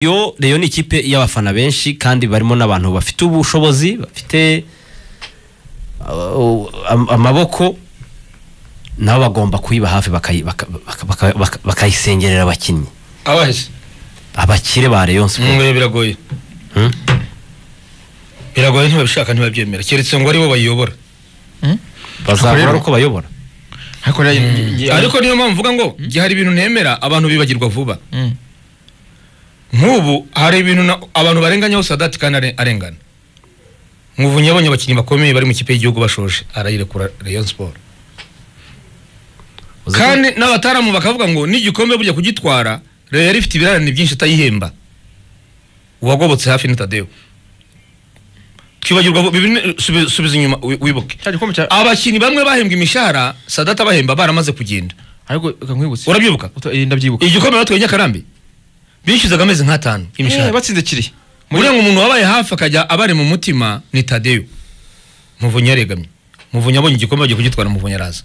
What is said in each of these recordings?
yo reyo ni ikipe y'abafana benshi kandi barimo n'abantu bafite ubushobozi bafite uh, am- amaboko nabo bagomba kuyiba hafi bakayi- baka- baka- baka- baka- bakayisengerera abakinnyi abaje abakire ba reyo siporo ngo biragoye Hmm? biragoye ntibabishaka ntibabyemera keretse ngo aribo bayiyobora bazabura rero- uko bayobora ariko rero ngi- ariko niyo mpamvu mvuga ngo igihe hari ibintu nemera abantu bibagirwa vuba Mm. nk'ubu hari ibintu na- abantu barenganyaho sadati kandi are- arengana nk'ubu yabonye abakinnyi bakomeye bari mu kipe y'igihugu bashoje arayirekura rayon sport Uzi ko- kandi n'abataramu bakavuga ngo n'igikombe bujya kugitwara rero yari ifite ibirarane byinshi itayihemba uwagobotse hafi ni tadeyo twibagirwa vuba, ibi ni- subi- subiza inyuma wi- wibuke cya gikombe cya abakinnyi bamwe bahembwa imishahara sadata bahemba baramaze kugenda ariko reka nkwibutse urabyibuka Uto- eh, ndabyibuka igikombe batwaye nyakarambi bishyuzaga amezi nk'atanu Eh, imishahara batsinze kiri buriya ngo umuntu wabaye hafi akajya abari mu mutima ni tadeyo muvunyi yaregamye muvunyi abonye igikombe bagiye kugitwara muvunyi araza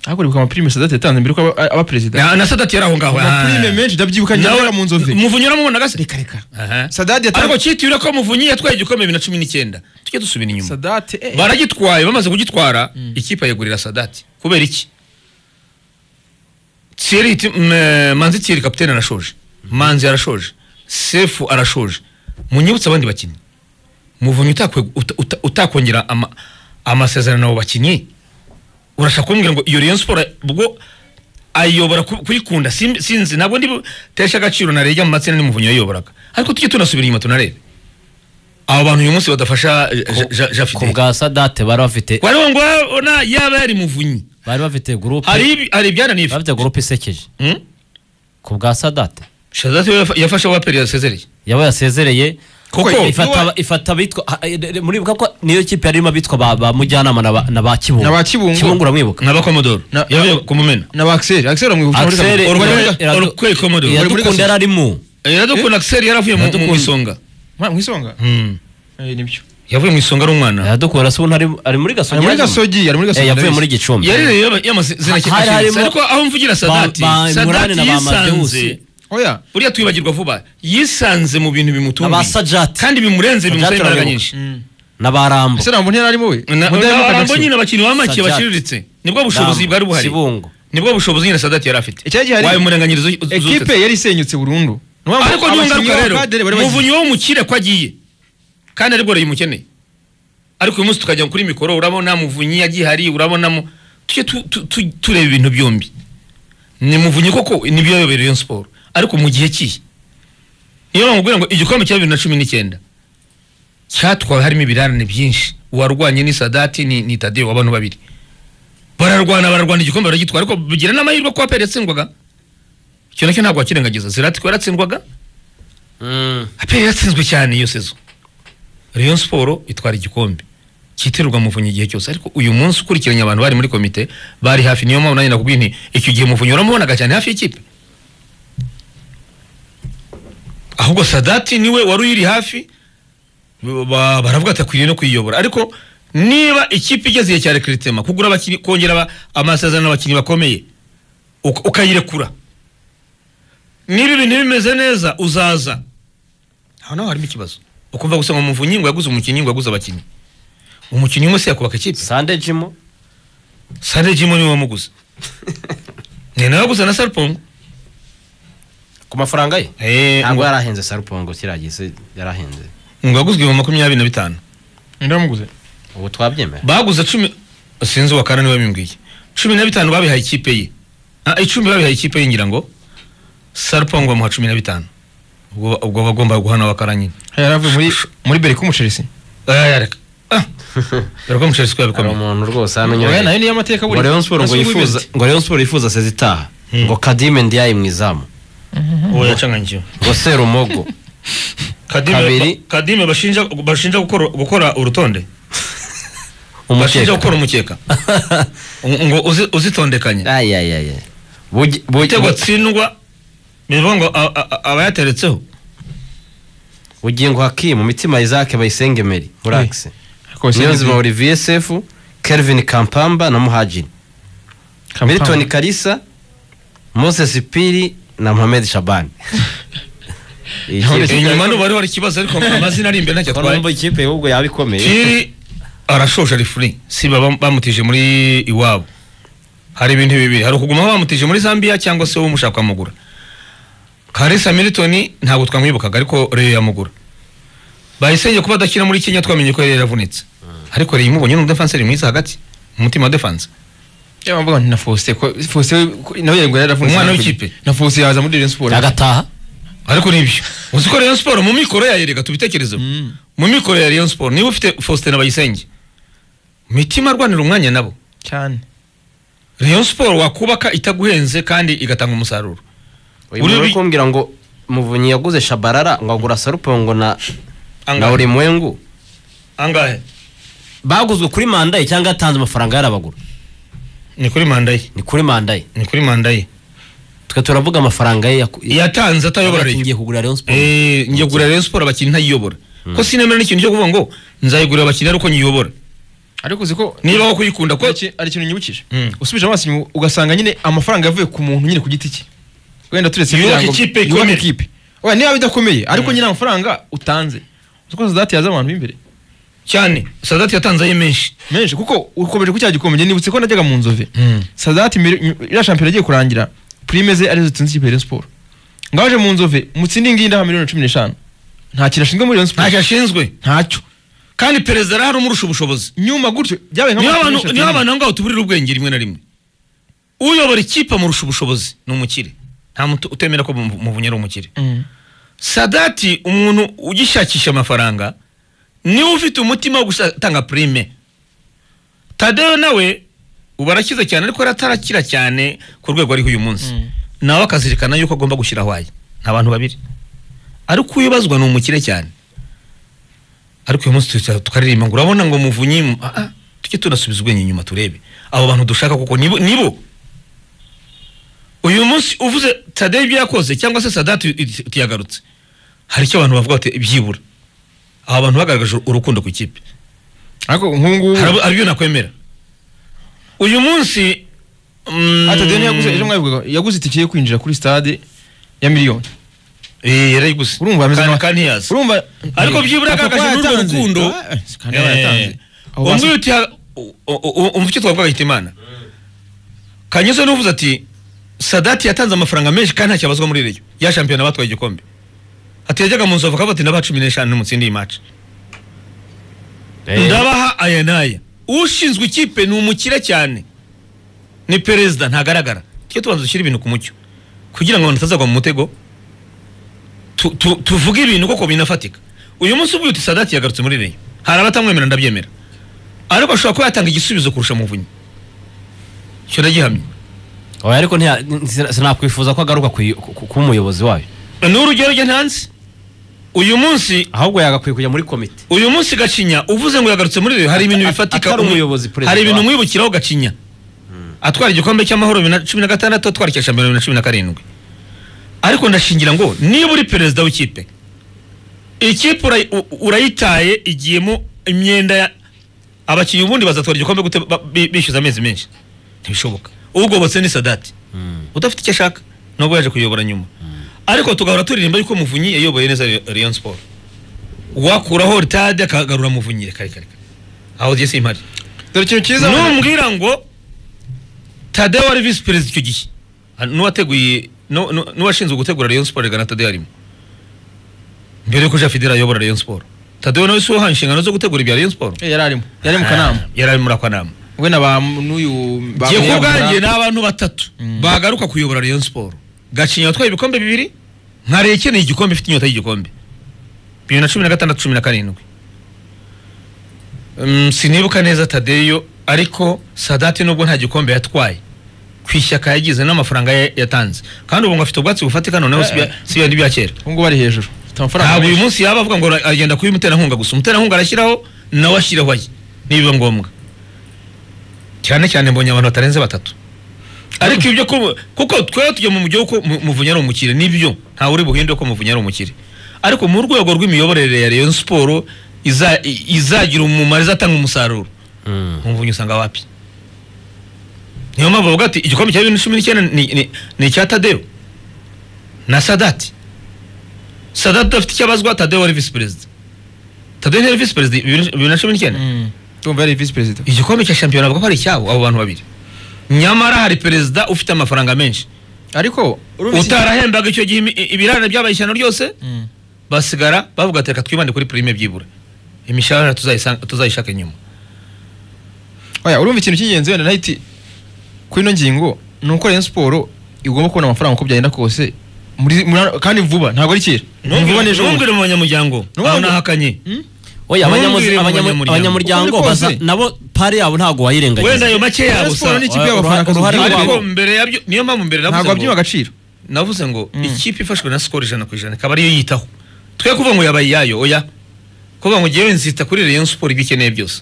ariko uribuka amapirime sadate yatanze mbere ko aba- aba perezida na, na sadati yari aho ngaho amapirime menshi ndabyibuka njye Nawe- nabura mu nzozi muvunyi uramubonaga se reka reka Aha. sadate ariko yatanze cyitiriwe ko muvunyi yatwaye igikombe bibiri na cumi n'icyenda tujye dusubira inyuma sadate eh, baragitwaye bamaze kugitwara ikipe ayegurira sadati kubera iki Thierry Tim- m- manzi Thierry kapitene arashoje manzi arashoje sefu arashoje munyibutse abandi bakinnyi muvunyi utakwe- uta- uta- utakongera ama- amasezerano abo bakinnyi urashaka kumbwira ngo iyo Rayon Sport ubwo ayobora ku- kuyikunda Sim- sinzi ntabwo ndi tesha agaciro na rejya mu matsinda n'umuvunyi yayoboraga ariko tujye tunasubira inyuma tunarebe abo bantu uyu munsi badafasha eh, Ja- Ja- Ja ku Fidele. bwa sadate bari bafite Wari ngo wabona yaba yari muvunyi bari bafite gurupe hari ibi- hari ibyananiye bafite gurupe isekeje Hmm? ku bwa sadate Shadati we yafa- yafashe wa perezida sezereye yaba yasezereye Kuko ifata aba- ifata abitwa ha- eh, eh, muribuka ko niyo kipe yarimo abitwa ba- ba mujyanama na ba- na ba kibungo Na ba Kibungo. kibungo uramwibuka n'abakomodoro Na- yavuye ku mumena na ba Axel Axel amwibuka muri Axel Kaminuza. Urwego- iradu- iradu- urwego Commodore. iradukunda yari arimo iradukunda akiseri yaravuye mu- mu Iradukunda. isonga Ma- mu isonga Hmm. Eh, nibyo yavuye mu isonga ari umwana iradukunda se ubu ari muri gasogi ari muri yaje- gasogi ari muri Eh, gasogi yavuye muri gicumbi yari yaba- yamazina Ha- hari cyane harimo ariko aho mvugira sadati ba- Imurani sadati na ba yisanze Amadeus. oya buriya twibagirwa vuba yisanze mu bintu Na ba bimutunguye Sajati. kandi bimurenze bimusaba Sajati imbaraga urabibuka. nyinshi n'abarambo ese ntabwo ntiyari arimo we Na- Mudahemuka na- Jackson. nyine abakinnyi b'amake Sajati. baciriritse nibwo bushobozi bwari buhari kibungo nibwo bushobozi nyine sadati yari afite Icyo gihe hari- wabimurenganyiriza uz- uzutse. ekipe yari isenyutse burundu Ni ukuvuga ngo ariko niyo abakinnyi ngaruka rero b'abakadere bari bagize- muvunyi wo mukire ko agiye kandi aribwo rero umukeneye ariko uyu munsi tukajya kuri mikoro urabona muvunyi yagiye hari urabonamo tujye tu- tu- tu- tureba ibintu byombi ni muvunyi koko nibyo yayobera iyo siporo ariko mu gihe kihe niyo mpamvu kugira ngo igikombe cya bibiri na cumi n'icyenda cyatwawe harimo ibirarane byinshi uwarwanye ni sadati ni, ni tadeyo abantu babiri bararwana bararwana igikombe baragitwara ariko bigira n'amahirwe ko aperi yatsindwaga icyo nacyo ntabwo wakirengagiza zirati ko yaratsindwaga Mm. aperi yatsinzwe cyane iyo sezo rayon siporo itwara igikombe cyitirirwa muvunyi igihe cyose ariko uyu munsi ukurikiranye abantu bari muri komite bari hafi niyo mpamvu nanjye nakubwiye nti icyo gihe muvunyi waramubonaga cyane hafi y'ikipe ahubwo sadati niwe wari uyiri hafi ba- ba- baravuga ati akwiriye no kuyiyobora ariko niba ikipe igeze igihe cya rekiritema kugura abakinnyi kongera aba- amasezerano abakinnyi bakomeye uk- ukayirekura niba ibintu bimeze neza uzaza aho naho harimo ikibazo ukumva gusa ngo muvunyi ngo yaguze umukinnyi ngo yaguze abakinnyi umukinnyi umwe se yakubaka ikipe sande jimo sande jimo niwe wamuguze ni nawe waguze na sarupongo ku mafaranga ye Eh, ntabwo ngo- yarahenze sarupongo kiriya gise yarahenze ngo yaguzwe mu makumyabiri na bitanu Ninde wamuguze ubu twabyemera baguze cumi sinzi uwa kane niwe bimbwiye cumi na bitanu babihaye ikipe ye Ah, icumi babihaye ikipe ye ngira ngo sarupongo bamuha cumi na bitanu ubwo ubwo bagomba guhana wakara nyine yari avuye muri muri beri k'umuceri Ah, reka Ah, dore ko muceri siko hari yabikomeye umuntu rwose hano oya unyuranye nayo niyo amateka ngo Rayon Sport ngo Nasubuye yifuza ibiti. ngo Rayon Sport yifuza sezi itaha Hmm. ngo kadime ndiyaye mu izamu uwo yacanganyikiwe ngo serumogo kadime Kabiri. kadime bashinja bashinja gukora gukora urutonde bashinja umukeka gukora umukeka Ngo- ngo uzi- uzitondekanye ayayaya bugi bugi igitego atsindwa bivuga ngo a- a- a- abayateretseho Bugingo Hakim, Mitima Isaac Bayisenge Meri, Murax. Ariko Bayisenge Niyonzima Meri. Olivier Sefu, Kelvin Kampamba na Muhajiri. Kampala. Milton Kalisa, Moses Piri na Mohamed Shaban. Iyi Ntabwo kipe- inyuma n'ubu ariho hari ikibazo ariko amazina ari imbere ntacyo Ko numva atwaye ikipe ahubwo yaba ikomeye piri arashoje refuri si baba bamutije muri iwabo hari ibintu bibiri hari ukuguma bamutije muri zambia cyangwa se umushaka kwamugura karisa militoni ntabwo twamwibukaga ariko reyo yamugura bahisenge kuba adakina muri kenya twamenye ko reyo yaravunitse ariko reyo imubonye n'umudefanseri mwiza hagati umutima wa defanse Yaba mvuga nti na Faustin ko Faustin ko- nawe yego yaravunitse. Umwana w'ikipe. Na Faustin yaza muri Rayon Sports. agataha ariko nibyo uzi ko Rayon Sport mu mikoro yayo reka tubitekerezeho Mm. mu mikoro ya Rayon Sport niba ufite Faustin na Bayisenge mitima arwanira umwanya nabo Cyane. Rayon Sport wakubaka itaguhenze kandi igatanga umusaruro uyu Uri muntu uri bi- kumbwira ngo muvunyi yaguze shabarara ngo agura sarupongo na na angahe ulimwengu angahe baguzwe kuri manda ye cyangwa yatanze amafaranga yarabagura ni kuri manda ye ni kuri manda ye ni kuri manda ye twe turavuga amafaranga ye yaku- yatanze atayobora yagiye Rayon kugura Rayon Sports eh njye kugura Rayon Sport abakinnyi ntayiyobora ko sinemera n'ikintu cyo kuvuga ngo nzayigurira abakinnyi ariko nyiyobora Ariko uzi ko niba wo kuyikunda ko ari iki- ari ikintu nyibukije. Mm. Usubije amaso inyuma ugasanga nyine amafaranga yavuye ku muntu nyine ku giti cye. Wenda turetse Yubaka ibirango- ikipe yubaka ikomeye. ikipe. Oya niba bidakomeye ariko nyine amafaranga utanze. Uzi ko Sadat yaza abantu b'imbere. cyane Sadati yatanze aye menshi menshi kuko ukomeje ku cya gikombe njye nibutse ko najyaga mu nzove Mm. sadati mbere ny- iriya shampiyona agiye kurangira prime ze arizo zitsinze ikipe ya Rayon Sport ngaje mu nzove mutsindi ngiyi ndaha miliyoni cumi n'eshanu nta kintu ashinzwe muri Rayon ntacyo Sport ashinzwe ntacyo kandi perezida arahari umurusha ubushobozi nyuma gutyo byabaye niba nk'abantu abantu niba abantu aho ngaho tuburira ubwenge rimwe na rimwe uyobora ikipe amurusha ubushobozi ni umukire nta muntu utemera ko mu- muvunyi ari umukire sadati umuntu ugishakisha amafaranga niwe ufite umutima wo gutanga prime tadeyo nawe ubu arakize cyane ariko yari atarakira cyane ku rwego ariho uyu munsi Mm. nawe akazirikana yuko agomba gushyiraho aye ni abantu babiri ariko uyibazwa ni umukire cyane ariko uyu munsi tuza tukaririmba ngo urabona ngo muvunyi mu- ah, ah, tujye tunasubiza ubwenge inyuma turebe abo bantu dushaka kuko nibo nibo uyu munsi uvuze tadeyo ibyo yakoze cyangwa se sadati utiyagarutse hari icyo abantu bavuga bati byibura aba bantu bagaragaje urukundo ku ikipe ariko nk'ubu ngubu Hari abo- hari ibyo nakwemera uyu munsi mm, ata deni yaguze ejo mwabivugaga yaguze itike yo kwinjira kuri stade ya miliyoni Eh, yarayiguze urumva ameze Kandi- nka- kandi ntiyazi. urumva ariko byibura Papa yagaragaje ko n'urwo yatanze. rukundo Ah, kandi aba yatanze. Abo umwe basa- uti umva icyo twavugaga hitimana kanyuze n'uvuze ati sadati yatanze amafaranga menshi kandi ntacyo abazwa muri reyo ya shampiyona batwaye igikombe ati yajyaga mu nzovu akavuga ati ndabaha cumi n'eshanu n'umutsindi iyi maci Eh, ndabaha aya n'aya ushinzwe ikipe ni umukire cyane ni perezida ntagaragara tujye tubanza dushyire ibintu ku mucyo kugira ngo abantu batazagwa mu mutego tu- tu- tuvuge ibintu koko binafatika uyu munsi uvuye uti sadati yagarutse muri reyo hari abatamwemera ndabyemera ariko ashobora kuba yatanga igisubizo kurusha muvunyi icyo ndagihamya oya ariko ntiya- sin- sinakwifuza ko agaruka ku- ku- kuba umuyobozi wayo ni urugero njye ntanzi uyu munsi ahubwo yagakwiye kujya muri komite uyu munsi gacinya uvuze ngo yagarutse muri reyo hari ibintu Ata- bifatika atari umu- umuyobozi, perezida hari ibintu wa- umwibukiraho gacinya atwara igikombe cy'amahoro bibiri na cumi na gatandatu atwara icya shampiyona bibiri na cumi na karindwi ariko ndashingira ngo niba uri perezida w'ikipe ikipe urayi- u- urayitaye igiyemo imyenda ya abakinnyi ubundi bazatwara igikombe gute ba- bi- bishyuza amezi menshi ntibishoboka ugobotse ni sadati udafite icyo ashaka nubwo yaje kuyobora nyuma ariko tugahora turirimba yuko muvunyi yayoboye neza Rayon Sport wakuraho ritade akagarura muvunyi reka reka reka aho jye simpari dore ikintu cyiza numbwira ngo tadeyo wari visi perezida icyo gihe Ah, n'uwateguye nu- nu- n'uwashinzwe gutegura Rayon Sport reka na tadeyo arimo mbere yuko jean fidele ayobora Rayon Sport tadeyo nawe si wahawe inshingano zo gutegura ibya Rayon Sport Eh, yari arimo yari mu kanama Ah, yari ari muri ako kanama we na ba n'uyu ba- jye ku ba- bwanjye ni abantu batatu bagaruka kuyobora Rayon Sport gacinya watwaye ibikombe bibiri nkare ikeneye igikombe ifite inyota y'igikombe bibiri na cumi na gatandatu cumi na karindwi Mm, sinibuka neza tadeyo ariko sadati nubwo nta gikombe yatwaye ku ishyaka yagize n'amafaranga ya- yatanze kandi ubu ngo afite ubwatsi bufatika noneho si ibya- si ibya- n'ibya kera ubu ngubu ari hejuru afite amafaranga ntabwo uyu menshi. munsi yaba avuga ngo agenda kuba umuterankunga gusa umuterankunga arashyiraho nawe ashyiraho aye nibiba ngombwa cyane cyane mbonye abantu batarenze batatu ariko ibyo ko- kuko twaba tujya mu mujyi ko muvunyi ari umukire nibyo ntawe uri buhinde ko muvunyi ari umukire ariko mu rwego rw'imiyoborere ya Rayon Sport iza- i- izagira umumaro izatanga umusaruro Mm. umuvunyi usanga wapi niyo mpamvu bavuga ati igikombe cya bibiri na cumi n'icyenda ni- ni- ni icya tadeyo na sadati sadati afite icyo abazwa tadeyo wari visi perezida tadeyo ntiyari visi perezida bibiri bibiri na cumi n'icyenda tumva yari visi perezida igikombe cya shampiyona bavuga ko ari icyabo abo bantu babiri nyamara hari perezida ufite amafaranga menshi ariko urumva utarahembaga icyo gihe imi- i- ibirarane byabaye ishyano ryose Mm. basigara bavuga ati reka twibande kuri prime byibura imishahara tuzayisanga- tuzayishaka nyuma oya urumva ikintu cy'ingenzi wenda nahiti kuri ino ngingo ni uko Rayon Sport igomba kubona amafaranga uko byagenda kose muri, muri, kandi vuba ntabwo ari kera Ni vuba n'ejo bundi. ntumbwire mu banyamuryango Nubwo- aho nahakanye Hmm? oya abanyamuzi- Ntumbwire mu abanyamu- banyamuryango. abanyamuryango Uko biri baza kose. nabo pari yabo ntabwo wenda ayo wayirengagiza make Rayon yabo Sport ni gusa ikipe Uruha- y'abafana uruhare rwabo. ariko mbere yabyo niyo mpamvu mbere ntabwo navuze ngo abyima agaciro navuze ngo Mm. ikipe ifashwe na sikoro ijana ku ijana ikaba ariyo yitaho twe kuvuga ngo yabaye iyayo oya kuvuga ngo ngewe nzita kuri Rayon Sport ibyo ikeneye byose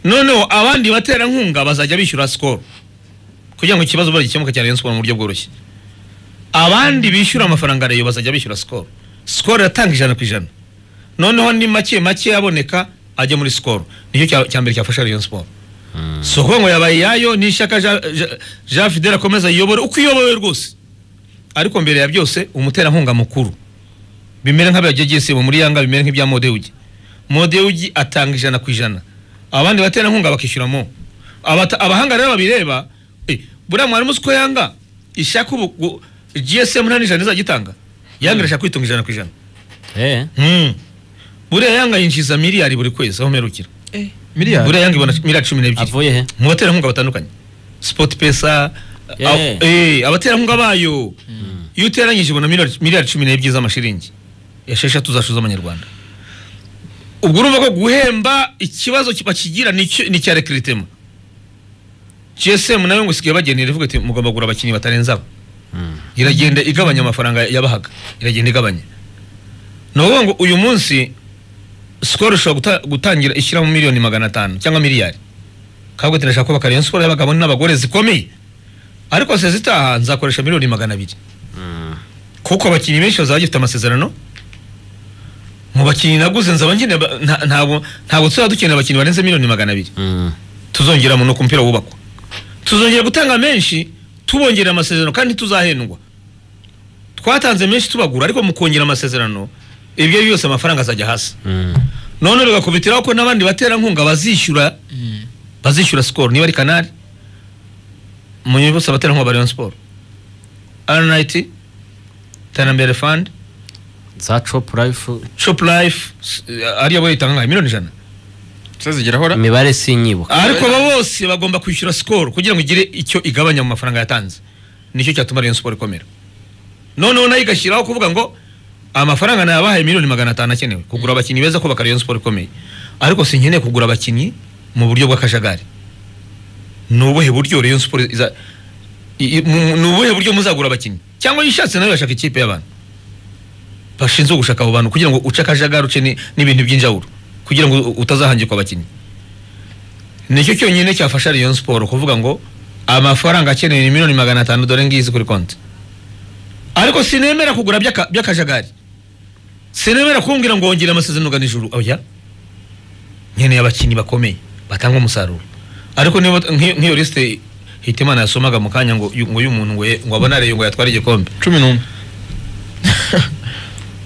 noneho abandi baterankunga bazajya bishyura sikoro kugira ngo ikibazo bagikemuke cya Rayon Sport mu buryo bworoshye abandi bishyura amafaranga Rayon bazajya bishyura sikoro sikoro iratanga ijana ku ijana noneho ni make make aboneka ajya muri sikoro nicyo cya- cya mbere cyafasha Rayon Sport si ukuvuga ngo yabaye iyayo ni ishyaka Ja- Ja- Jean Fidel akomeza ayiyobore uko iyobowe rwose ariko mbere ya byose umuterankunga mukuru bimere nk'abagiye gisibo muri yanga bimere nk'ibya modewugi modewugi atanga ijana ku ijana abandi baterankunga bakishyuramo Abata- abahanga rero babireba eh, buriya mwarimu uzi ko yanga ishaka ubu gu- gsm nta n'ijana izajya itanga yanga irashaka kwitunga ijana ku ijana Eh, Hmm. buriya yanga yinjiza miliyari buri kwezi aho mperukira miliyari buriya yanga ibona miliyari cumi n'ebyiri avuye he mu baterankunga batandukanye sport pesa Yeah. aw- eh, abaterankunga bayo iyo uteranyije ubona miliyari- miliyari cumi n'ebyiri z'amashiringi esheshatu zacu z'amanyarwanda ubwo urumva ko guhemba ikibazo ki- bakigira ni icyo- ni icya rekiritema gsm nayo ngo isigaye bagenda iravuga iti mugomba kugura abakinnyi batarenze aba iragenda igabanya amafaranga yabahaga iragenda igabanya ni ukuvuga ngo uyu munsi sikoro ishobora guta- gutangira ishyiramo miliyoni magana atanu cyangwa miliyari kabwe turashaka kubaka Rayon Sport y'abagabo n'abagore zikomeye ariko sezi itaha nzakoresha miliyoni magana abiri kuko abakinnyi benshi bazaba bagifite amasezerano mu bakinnyi naguze nzaba nkeneye aba- nta- ntabwo ntabwo tuzaba dukeneye abakinnyi barenze miliyoni magana abiri Mm. tuzongera mu nuko umupira wubakwa tuzongera gutanga menshi tubongerera amasezerano kandi tuzahendwa twatanze menshi tubagura ariko mu kongera amasezerano ibyo ari byose amafaranga azajya hasi Mm. none bigakubitiraho ko n'abandi baterankunga bazishyura bazishyura sikoro niba ari kanari munyuma bose abaterankunga ba Rayon Sport RNIT Terambere Fund za chop life Shop Life s- ariyo bo itanga nka miliyoni ijana zigera ahora imibare sinyibuka ariko abo bose bagomba kwishyura sikoro kugira ngo igire icyo igabanya mu mafaranga yatanze nicyo cyatuma Rayon Sport ikomera noneho nayo igashyiraho kuvuga ngo amafaranga nayabahaye miliyoni magana atanu akenewe kugura abakinnyi beza kubaka Rayon Sport ikomeye ariko sinkeneye kugura abakinnyi mu buryo bw'akajagari ni ubuhe buryo Rayon Sport iza i- i- mu- ni ubuhe buryo muzagura abakinnyi cyangwa iyo ushatse nawe yashaka ikipe y'abantu bashinzwe gushaka abo bantu kugira ngo uce akajagari uce ni- n'ibintu by'injawulo kugira ngo u- utazahangikwa abakinnyi nicyo cyonyine cyafasha Rayon Sport kuvuga ngo amafaranga akenewe ni miliyoni magana atanu dore ngizi kuri konti ariko sinemera kugura by'aka- by'akajagari sinemera kumbwira ngo wongere amasezerano ugana ijuru oya nkeneye abakinnyi bakomeye batanga umusaruro ariko niba nk'iyo nk'iyo lisite hitimana yasomaga mu kanya ngo yu- ngo y'umuntu ngo ye- ngo abone areyo ngo yatware igikombe cumi n'umwe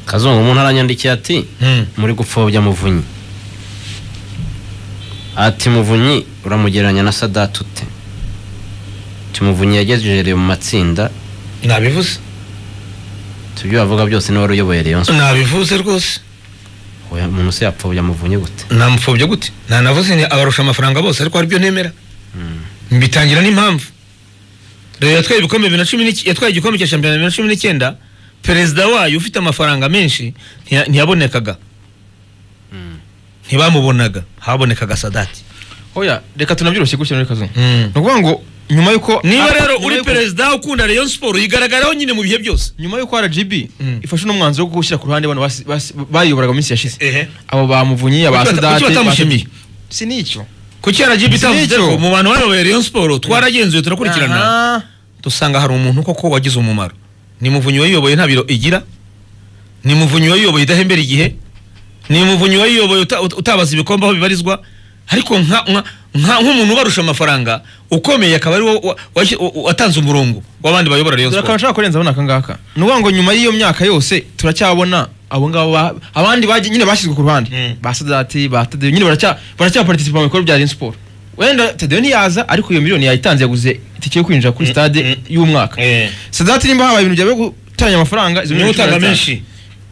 kazungu umuntu aranyandikiye ati Hmm. muri gupfobya muvunyi ati muvunyi uramugereranya na sadati ute ati muvunyi yagejeje Rayon mu matsinda nabivuze tubyo bavuga byose niwe wari uyoboye Rayon Sport. nabivuze rwose Oya, umuntu se yapfobya muvunyi gute namupfobya gute nanavuze ni abarusha amafaranga bose ariko hari ibyo nemera mbitangira n'impamvu rero yatwaye ibikombe bibiri na cumi n'iki- yatwaye igikombe cya shampiyona bibiri na cumi n'icyenda perezida wayo ufite amafaranga menshi ntiya- ntiyabonekaga ntibamubonaga habonekaga sadati oya reka tunabyiroshye gutya muri kazungu Mm. ni ukuvuga ngo nyuma y'uko niba Ah, rero nyuma uri y'uko- perezida ukunda Rayon Sport yigaragaraho nyine mu bihe byose nyuma y'uko rgb Mm. ifashe uno mwanzuro wo gushyira ku ruhande abantu basi- basi- bayiyoboraga mu minsi yashize ehe abo bamuvunyi aba Kuki bata- sadate kuki batamushimiye? ba- si n'icyo kuki RGB itavuze Nicyo. ko mu bantu bayoboye Rayon Sport twaragenzuye turakurikirana Aha. dusanga hari umuntu koko wagize umumaro ni muvunyi wayiyoboye nta biro igira ni muvunyi wayiyoboye idahembera igihe ni muvunyi wayiyoboye uta- uta- utabaza ibikombe aho bibarizwa ariko nka- nka- nka- nk'umuntu ubarusha amafaranga ukomeye akaba ari wo watanze umurongo w'abandi bayobora Rayon dore akantu Sport nshaka kurenzaho ni akangaka ni ukuvuga ngo nyuma y'iyo myaka yose turacyabona abo ngabo ba- abandi bagiye- nyine bashyizwe ku ruhande Mm. ba sadati ba tadeyo nyine baracya baracyaparticipa mu bikorwa bya Rayon Sport wenda tadeyo ntiyaza ariko iyo miliyoni yayitanze yaguze itike yo kwinjira kuri Mm, stade mm. y'umwaka Eh. sadati nimba habaye ibintu byawe gutanya amafaranga izo niwe miliyoni utanga cumi na zitanu. menshi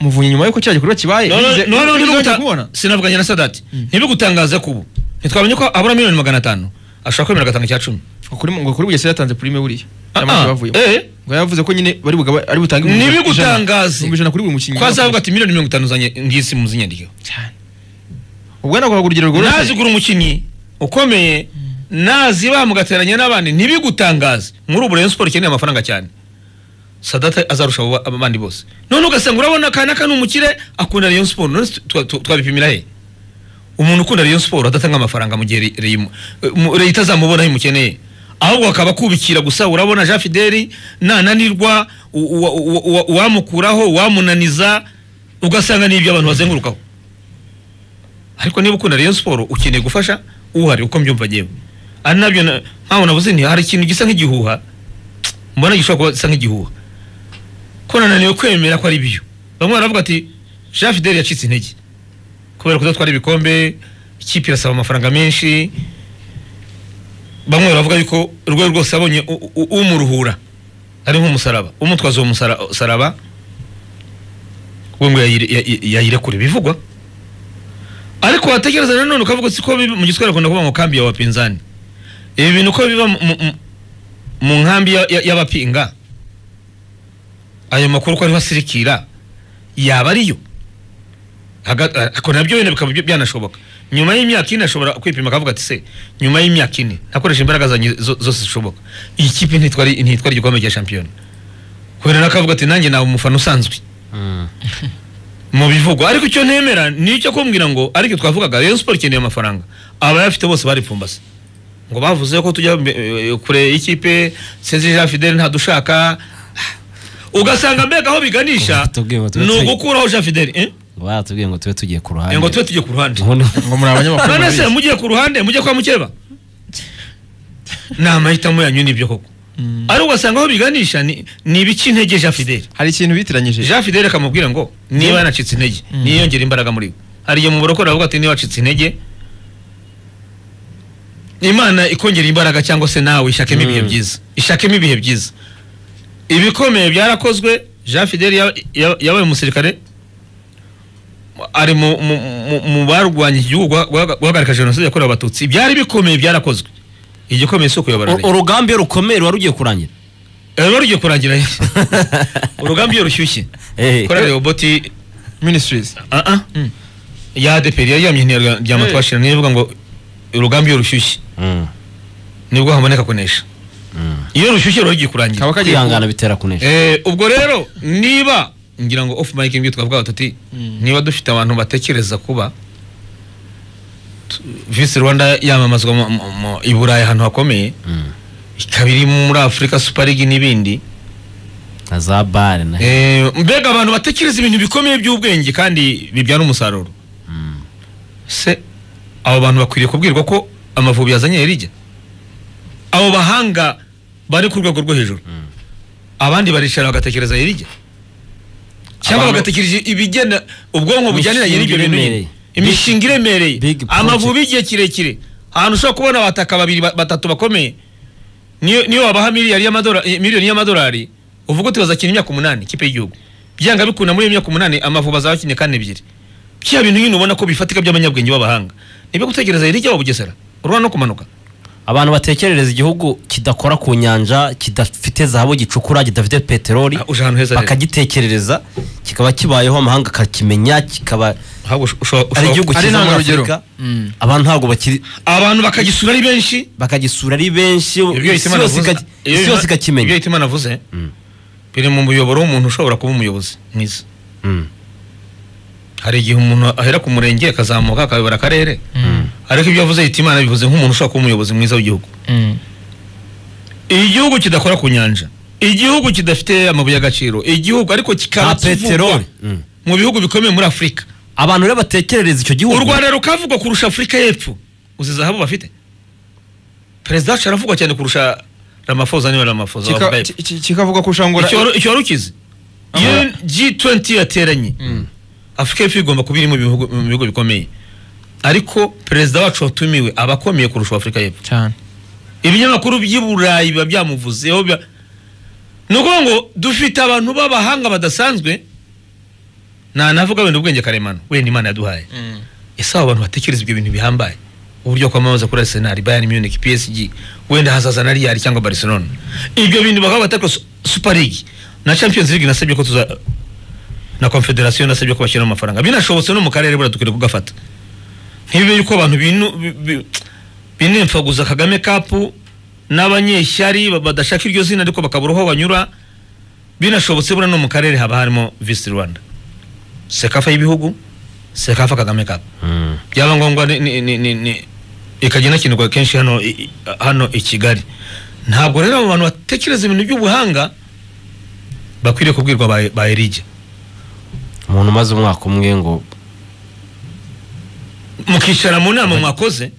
muvunyi nyuma y'uko cya gikorwa kibaye None- bivuze- none bivuze niba bagiye uta- kumubona. sinavuganye na sadati Mm. ntibigutangaza kubu ntitwamenye ko abura miliyoni magana atanu ashobora kwemera agatanga icya cumi Ngo kuri ngo kuri Bugesera yatanze prime buriya Ah, cyangwa ah, bavuye eh. ngo yavuze ko nyine bari bugabe ari butange Ni ibihumbi bigutangaze. ijana- ibihumbi ijana kuri buri mukinnyi ko azavuga ati miliyoni mirongo itanu zanjye ngisi muzinyandikiwe cyane ubwo ntabwo haguha urugero rworoshye nazigura umukinnyi ukomeye nazibaha mugateranya n'abandi ntibigutangaze muri ubu Rayon Sport ikeneye amafaranga cyane sadata azarusha abo- aba bandi bose none ugasanga urabona akana ka ni umukire akunda Rayon Sport none twa- twa- twabipimira he umuntu ukunda Rayon Sport adatanga amafaranga mu gihe Re- Re- mu- leta azamubona aho imukeneye ahubwo akaba akubikira gusa urabona Jean Fideli nananirwa u- u- u- u- uwamukuraho uwamunaniza ugasanga ni ibyo abantu bazengurukaho ariko niba ukunda Rayon Sport ukeneye gufasha uhari uko mbyumva ngewe ari nabyo na- nkaho navuze nti hari ikintu gisa nk'igihuha mbona gishobora kuba gisa nk'igihuha ko nananiwe kwemera ko ari byo bamwe baravuga ati Jean Fidel yacitse intege kubera kudatwara ibikombe ikipe irasaba amafaranga menshi bamwe baravuga yuko urwego rwose abonye u- u- umuruhura ari nk'umusaraba umutwaza uwo musara- musaraba we ngo yayire- ya- yayirekure bivugwa ariko watekereza nanone ukavuga si ko biba- mu giswahili akunda kuvuga ngo kambi ya wapinzani ibi bintu ko biba mu- mu- mu nkambi ya- ya- y'abapinga ayo makuru ko ariho asirikira yaba ariyo Haga- eh, ako nabyo wenda bikaba byo- byanashoboka nyuma y'imyaka ine ashobora kwipima akavuga ati se nyuma y'imyaka ine nakoresha imbaraga zanjye zo- zose zishoboka iyi kipe ntitwara ntitwara igikombe cya shampiyona kubera nakavuga ati nanjye nawe umufana usanzwe mu bivugwa ariko icyo ntemera ni icyo kumbwira ngo ariko twavugaga Rayon Sport ikeneye amafaranga abayafite bose baripfumbase ngo bavuze ko tujya mbe- eh, kure y'ikipe Sezi Jean Fidel ntadushaka ugasanga mbega aho biganisha Tubwiye ngo tube ni turi- ugukuraho Jean Fidel eh? batubwiye ngo tube tugiye ku ruhande ngo tube tujye ku ruhande Noneho- ngo muri abanyamakuru none se murabizi. mugiye ku ruhande mujye kwa mukeba ni amahitamo yanyu nibyo koko Mm. ariko ugasanga aho biganisha ni ni ibiki intege Jean Fidel hari ikintu bitiranyije Jean Fidel akamubwira ngo niba yanacitse intege niyongera imbaraga muri we hari igihe mu burokore avuga ati niba wacitse intege imana ikongera imbaraga cyangwa se nawe ishakemo ibihe Mm. byiza ishakemo ibihe byiza ibikomeye byarakozwe Jean Fidel ya- ya- yabaye umusirikare ari mu mu- mu- mu barwanya igihugu guha- guha- guhagarika jenoside yakorewe abatutsi ibyari bikomeye byarakozwe igikomeye si ukuyobora Ur- neza urugamba iyo rukomeye ruba rugiye kurangira ruba rugiye kurangira urugamba iyo rushyushye Eh. kora roboti ministries Ah ah. Mm. ya DPR yaryamye ntiyarya- ryama Eh. twashira niyo ivuga ngo urugamba iyo rushyushye Mm, nibwo haboneka kunesha mm. iyo rushyushye ruba rugiye kurangira kaba kagiye kwihangana bitera kunesha Eh, ubwo rero niba ngira ngo off mic mbyo twavuga tuti Mm. niba dufite abantu batekereza kuba tu- Vice Rwanda yamamazwa mu- mu- mu- i Burayi ahantu hakomeye Mm. ikaba iri muri Africa Super League n'ibindi na za bare na Eh, mbega abantu batekereza ibintu bikomeye by'ubwenge kandi bibyara umusaruro Mm. se abo bantu bakwiriye kubwirwa ko amavubi yazanye yarijya abo bahanga bari ku rwego rwo hejuru abandi baricara bagatekereza yarijya cyangwa Abantu- bagatekereza ibigena ubwonko bujyanira Imishinga y'ibyo bintu nyine iremereye. imishinga iremereye Big project. amavubi y'igihe kirekire ahantu ushobora kubona abataka babiri ba- batatu bakomeye niyo niyo wabaha miliyari y'amadora- eh, miliyoni y'amadolari uvuga uti bazakina imyaka umunani ikipe y'igihugu byanga bikunda muri iyo myaka umunani amavubi azaba akinye kandi ebyiri bya bintu nyine ubona ko bifatika by'abanyabwenge b'abahanga nibyo gutekereza yari ijya wa bugesera urura no kumanuka abantu batekerereza igihugu kidakora ku nyanja kidafite zahabu gicukura kidafite peteroli Ah, uje ahantu heza rero. bakagitekerereza kikaba kibayeho amahanga akakimenya kikaba Ahubwo usho- usho- ari usho- igihugu ari cyiza muri intangarugero. afurika Mm. abantu ntabwo bakiri abantu bakagisura ari benshi bakagisura ari benshi isi ibyo Hitimana yose avuze- ikaki- ibyo isi yose Hitimana- ibyo ikakimenya Hitimana avuze Mm. biri mu muyoboro w'umuntu ushobora kuba umuyobozi mwiza Mm, hari igihe umuntu ahera ku murenge akazamuka akayobora akarere ariko ibyo avuze Hitimana bivuze nk'umuntu ushobora kuba umuyobozi mwiza w'igihugu igihugu kidakora ku nyanja igihugu kidafite amabuye y'agaciro igihugu ariko kikaba nta kivugwa peteroli Mm. mu bihugu bikomeye muri afurika abantu rero batekerereza icyo u gihugu rwanda rukavugwa kurusha afurika y'epfo uzi zahabu bafite perezida wacu aravugwa cyane kurusha ramafoza niba ramafoza Kika- wavuga epfo. ki- ki- kikavuga kurusha ngo Icyo wari- icyo wari ukizi iyo G20 yateranye afurika y'epfo igomba kuba iri mu bihugu mu bihugu bikomeye ariko perezida wacu watumiwe aba akomeye kurusha afurika y'epfo cyane ibinyamakuru by'i burayi biba byamuvuzeho biba- ni ukuvuga ngo dufite abantu b'abahanga badasanzwe ntanavuga wenda ubwenge karemano wenda imana yaduhaye ese abo bantu batekereza ibyo bintu bihambaye uburyo kwamamaza kuri arsenal bayern munich psg wenda hazaza na real cyangwa barcelona ibyo bintu bakaba batakora su- super league na champions league nasabye ko tuza na confederation nasabye ko bashyiramo amafaranga binashobotse no mu karere bura dukwiriye kugafata ntibibe yuko abantu binu- bi- bi- binemfaguza kagame kapu n'abanyeshyari ba- badashaka iryo zina ariko bakabura aho banyura binashobotse bura no mu karere haba harimo visi rwanda sekafa y'ibihugu sekafa kagame kapu Mm. byaba ngombwa ni- ni- ni- ni- ni- ikajya inakinirwa kenshi hano i- i- hano i kigali ntabwo rero abo bantu batekereza ibintu by'ubuhanga bakwiriye kubwirwa ba- ba erige umuntu umaze umwaka umwe ngo mukicara mu nama mwakoze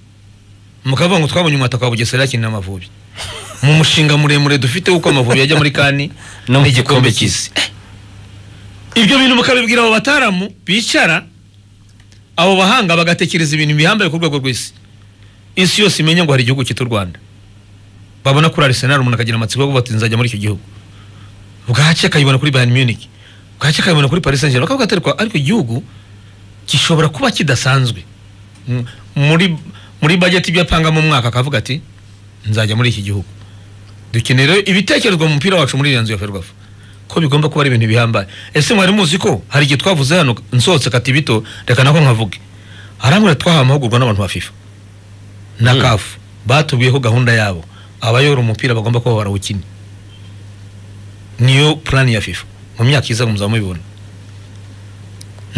mukavuga ngo twabonye umwataka wa bugesera yakina amavubi mu mushinga muremure dufite uko amavubi yajya muri kani No mu gikombe cy'isi ibyo bintu mukabibwira abo bataramu bicara abo bahanga bagatekereza ibintu bihambaye ku rwego rw'isi isi yose imenya ngo hari igihugu cyitwa u rwanda babona kuri arisenali umuntu akagira amatsiko yo kuvuga ati nzajya muri icyo gihugu bwacye akayibona kuri bayern munich bwacye akayibona kuri paris saint germain bakavuga ati ariko- ariko igihugu gishobora kuba kidasanzwe M- muri muri bajeti ibyo apanga mu mwaka akavuga ati nzajya muri iki gihugu dukenera ibitekerezo mu mupira wacu muri iriya nzu ya ferwafa ko bigomba kuba ari ibintu bihambaye ese mwari muzi ko hari igihe twavuze hano nsohotse kati bito reka nako nkavuge harambura twahawe amahugurwa n'abantu ba fifa na Mm. kafu batubiyeho gahunda yabo abayora umupira bagomba kuba barawukina niyo purani ya fifa mu myaka iza muzaba mubibona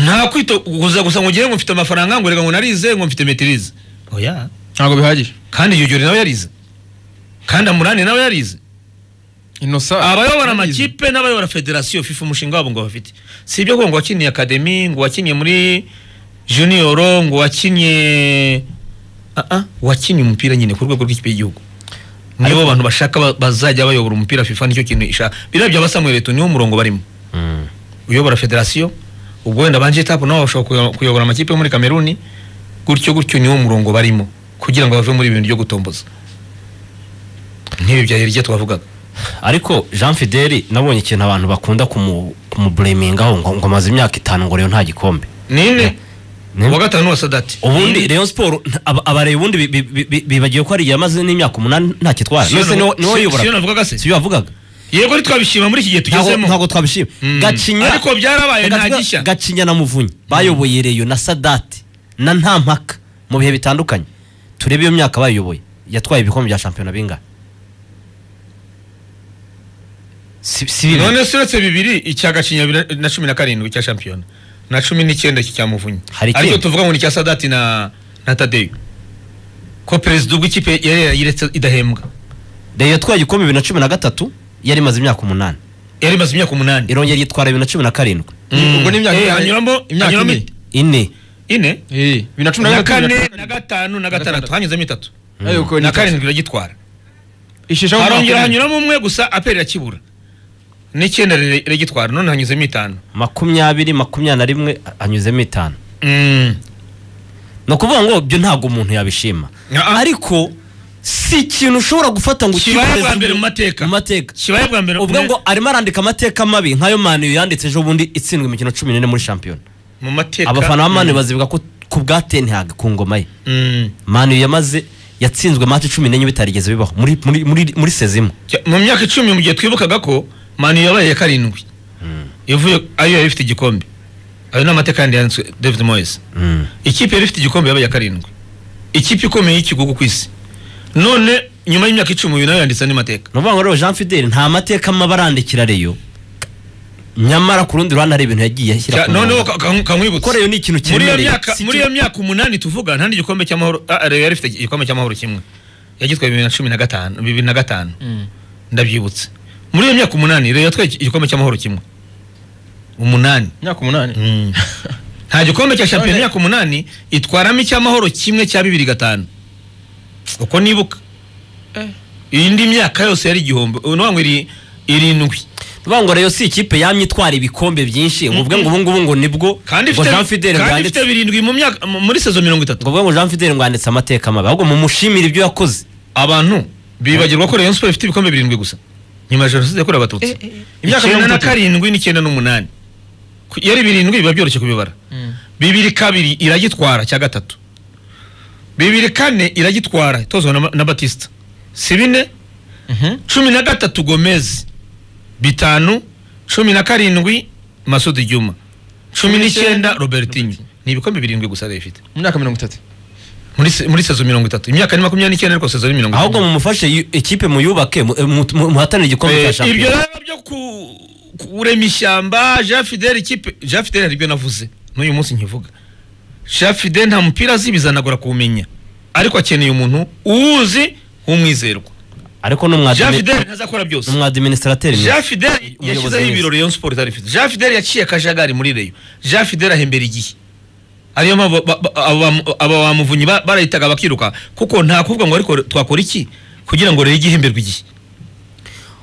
nta kwito guza gusa ngo ugere ngo mfite amafaranga ngo reka ngo narize ngo mfite metirize oya ntabwo bihagije kandi yugeri nawe yarize kandi amurani nawe yarize inosa abayobora amakipe n'abayobora federasiyo fifa umushinga wabo ngo bafite si ibyo kuvuga ngo wakiniye akademi ngo wakiniye muri juniyoro ngo wakiniye aa wakiniye umupira nyine ku rwego rw'ikipe y'igihugu nibo bantu bashaka ba- bazajya bayobora umupira fifa nicyo kintu ishaka biriya bya basamuel eto niwo murongo barimo mm, uyobora federasiyo ubwo wenda banje tapu nabo bashobora kuyo- kuyobora amakipe yo muri kameruni gutyo gutyo niwo murongo barimo kugira ngo bave muri ibi bintu byo gutomboza nk'ibi bya hirya twavugaga ariko jean fideli nabonye ikintu abantu bakunda kumu- kumuburemingaho ngo ngo amaze imyaka itanu ngo rero nta gikombe ninde Ne? uwa gatanu wa sadati ubundi rayon siporo nta- aba- abareba ubundi bi- bi- bi- bi- bibagiwe ko hari igihe amaze n'imyaka umunani nta kitwara Siyo none navu- niwo- niwo siyo- siyo yiyobora navugaga se? si byo yavugaga yego ntitwabishima muri iki gihe Ntabwo- tugezemo ntabwo twabishima Mm. gacinya Ariko byarabaye, nta Gacinya- gishya. gacinya na muvunyi bayoboye reyo na sadati na nta mpaka mu bihe bitandukanye turebe iyo myaka bayoboye yatwaye ibikombe bya shampiyona bingahe si si bibiri. none se uretse bibiri icya gacinya bira- na cumi na karindwi cya shampiyona na cumi n'icyenda iki cya muvunyi Hari ikindi? aricyo tuvuga ngo ni icya sadati na na tadeyo ko perezida w'ikipe yari yayiretse idahembwa reyo yatwaye igikombe bibiri na cumi na gatatu yari imaze imyaka umunani yari imaze imyaka umunani irongera yitwara bibiri na cumi na karindwi Mm. ubwo ni imyaka Eh, ingahe? hanyuramo Imyaka hanyuramo ine. ine ine Eh, bibiri na cumi na na gatatu kane bibiri na na gatanu na gatandatu hanyuzemo itatu Ariko ni na karindwi karindwi iragitwara isheshaho harongera umwaka umwe. hanyuramo umwe gusa aperi irakibura n'icyenda rire- iragitwara none hanyuzemo itanu makumyabiri makumyabiri na rimwe anyuzemo itanu Mm. ni ukuvuga ngo ibyo ntabwo umuntu yabishima Ah, ah. ariko si ikintu ushobora gufata ngo Kibaye ukiboneze bwa mbere ubu- mu mateka. mu mateka kibaye bwa mbere ubwo ngo arimo arandika amateka mabi nk'ayo mani yanditse ejo bundi itsindwa imikino cumi n'ine muri shampiyona mu mateka abafana ba mani Mm. bazivuga ko ku bwa tenhag ku ngoma ye Mm. mani yamaze yatsinzwe mati cumi n'enye bitarigeze bibaho muri muri muri muri sezimo Cya- mu myaka icumi mu gihe twibukaga ko mani yabaye iya karindwi ivuye ayo yari ifite igikombe ayo ni amateka yandi yanditswe david moyes ikipe yari ifite igikombe yabaye iya karindwi ikipe ikomeye y'ikigugu ku isi none nyuma y'imyaka icumi uyu nawe yanditse andi mateka ni ukuvuga ngo rero jean fidel nta mateka mabi arandikira reyo nyamara ku rundi ruhande hari ibintu yagiye ashyira Cya- ku noneho murongo ka- ka- kankwibutsa ko reyo ni ikintu muri iyo kiremereye myaka Si muri iyo myaka umunani tuvuga nta n'igikombe cy'amahoro ah, Reyo yari ifite igikombe cy'amahoro kimwe yagitwaye bibiri na cumi na gatanu bibiri na gatanu ndabyibutse muri iyo myaka umunani Reyo yatwaye igikombe cy'amahoro kimwe umunani imyaka umunani nta gikombe cya shampiyona None- imyaka umunani itwaramo icy'amahoro kimwe cya bibiri gatanu uko nibuka indi myaka yose yari igihombo ubu ni iri irindwi vuga ngo rayo si ikipe yamye itwara ibikombe byinshi ngo uvuge ngo ubu ngubu ngo nibwo kandi ngo ifite Jean Fidel ngo kandi yanditse- ifite birindwi mu myaka mu- muri sezo mirongo itatu ngo uvuge ngo Jean Fidel ngo yanditse amateka mabi ahubwo mumushimire ibyo yakoze abantu bibagirwa ko Rayon Sports ifite ibikombe birindwi gusa nyuma ya jenoside yakorewe abatutsi Imyaka icyenda mirongo na itatu. karindwi n'icyenda n'umunani Ku- iyo ari birindwi biba byoroshye kubibara bibiri kabiri iragitwara cya gatatu bibiri kane iragitwara itozwa na, na Batista si bine Mhm. cumi na gatatu Gomez bitanu cumi na karindwi Masudi Juma cumi n'icyenda Robertinho ni ibikombe birindwi gusa Rayon ifite mu myaka mirongo itatu muri se- muri sezo mirongo itatu imyaka ni makumyabiri n'icyenda ariko sezo ni mirongo ahubwo itandatu. mumufashe yu- ikipe muyubake mu- mu- mu- muhatanire igikombe cya Eh, ibyo shampiyona rero byo ku- kurema ishyamba jean fidel ikipe jean fidel hari ibyo navuze n'uyu munsi nkivuga jean fidel nta mupira azi bizanagora kuwumenya ariko akeneye umuntu uwuzi w'umwizerwa ariko ni jean umwadimi- fidel ntazakora ni byose umwadiminisitrateri mwiza. jean fidel Umuyobozi yashyizeho mwiza. ibiro Rayon Sport itari ifite jean fidel yaciye akajagari muri reyo jean fidel ahembera igihe ariyo mpamvu ba- ba- aba aba ba muvunyi ba- barayitaga bakiruka kuko nta kuvuga ngo ariko twakora iki kugira ngo rero igihe ihemberwe igihe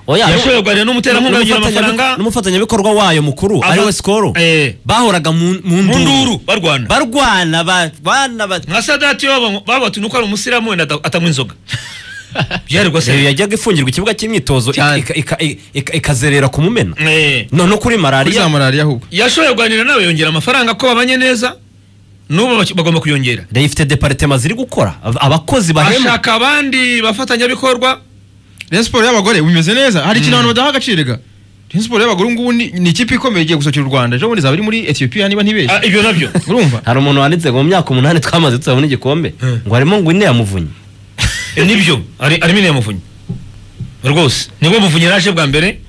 oya yashoboye kuganira n'umuterankunga n'umufatanya- yongera amafaranga n'umufatanyabikorwa wayo mukuru Ava- ariwe sikoro Eh. bahoraga mu mu mu nduru nduru barwana barwana ba- bana ba- nka sadati baba- babatuye nuko ari umusiramu wenda ata- atanywa inzoga byarirwa Reyo se yajyaga ifungirwa ikibuga cy'imyitozo ika- Cyane. ika- ika- ika- ikazerera ku mumena Eh, no no kuri kuri malariya za malariya ahubwo yashoboye kuganira nawe yongera amafaranga ko babanye neza n'ubu baki- bagomba kuyongera Reyo ifite deparitema ziri gukora ab- abakozi bahema ashaka abandi bafatanyabikorwa Rayon Sport y'abagore bimeze neza hari ikintu abantu badaha agaciro ga Rayon Sport y'abagore ubu ngubu ni ni ikipe ikomeye igiye gusokera u Rwanda ejo bundi izaba iri muri Ethiopia niba Ah, ntibeshye ibyo nabyo urumva hari umuntu wanditse ngo mu myaka umunani twamaze tutabona igikombe ngo harimo ngo ine yamuvunye Eh, nibyo ari- harimo iriya muvunyi rwose nibwo muvunyi yaje bwa mbere